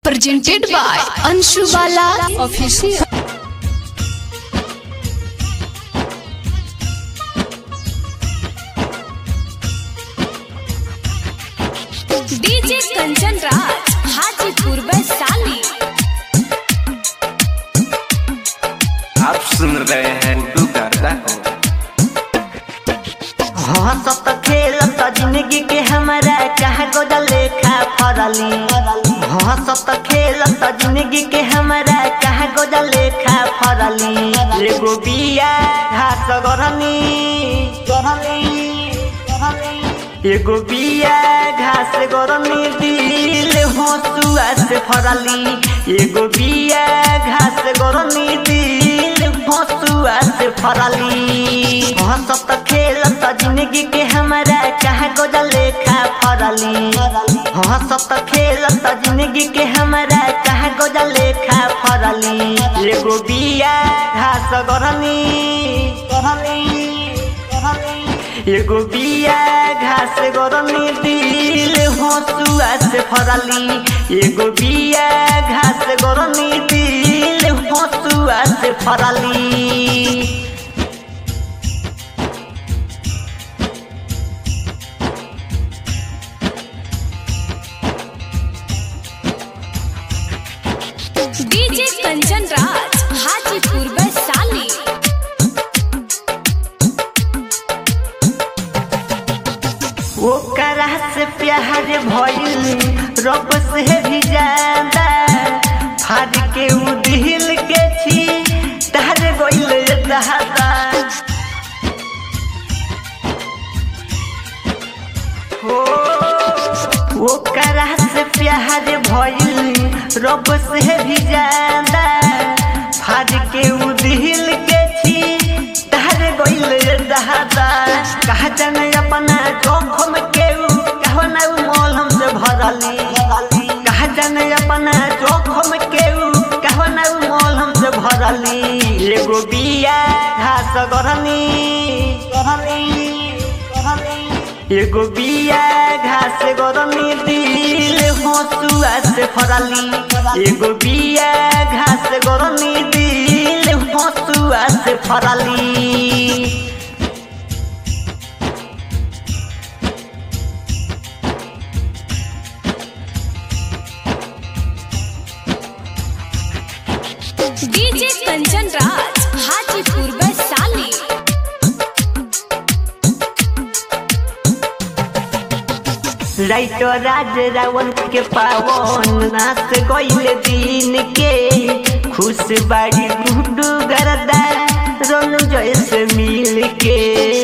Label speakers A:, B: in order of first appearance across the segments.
A: presented by Anshu Bala Official.
B: DJ Kanchan Raj Hajipur Vaishali
C: आप सुन रहे हैं गुड्डू गाता हो
D: हंसत खेलत जिंदगी के हमारा चाह गोदा लेखा फरली हंसत खेलत जिंदगी के हमारा चाह गोदा लेखा फरली एगो बिया घास गरनी गरनी एगो बिया घास गरनी दिल हंसुआ से फरली एगो बिया घास गरनी दिल हंसुआ से फरली हंसत खेलत जिंदगी के हमारा चाह गोदा लेखा फरली हंसत खेलत जिंदगी के हमारा चाह गोदा लेखा फरली एगो बिया घास गरनी गरनी एगो बिया घास गरनी दिल हंसुआ से फरली एगो बिया घास गरनी दिल हंसुआ से फरली
B: डीजे कंचन राज हाजीपुर वैशाली
D: ओकरा से प्यार भइल रब से भी ज्यादा फाड़ के उ दिल के छी तार गइल दहादा हो ओकरा से प्यार भइल रब से भी ज्यादा फाड़ के उ दिल के छी तार गइल दहादा कहा जाने अपना जोखम के उ कहना उ मलहम से भरली कहा जाने अपना जोखम के उ कहना उ मलहम से भरली एगो बिया घास गरनी गरनी गरनी एगो बिया घास गरनी दिल हंसुआ से फरली एगो बिया घास गरनी दिल हंसुआ से फरली
B: डीजे कंचन राज हाजीपुर वैशाली
D: लाइटो राज रावण के पावन नाच गइल दिन के खुश बाड़ी गुड्डू गरदा रोनु जैसे मिल के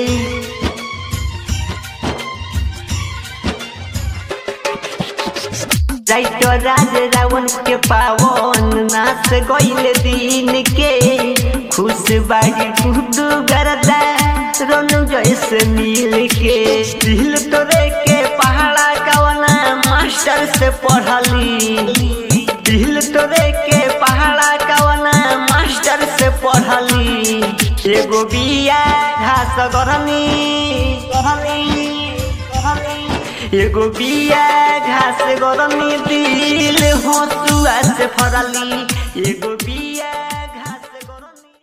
D: लाइटो राज रावण के पावन नाच गइल दिन के खुश बाड़ी गुड्डू गरदा रोनु जैसे मिल के दिल तोरे के पहाड़ा कवना मास्टर से पढ़ली दिल तोरे के पहाड़ा कवना मास्टर से पढ़ली एगो बिया घास गरनी गरनी गरनी एगो बिया घास गरनी दिल हंसुआ से फरली एगो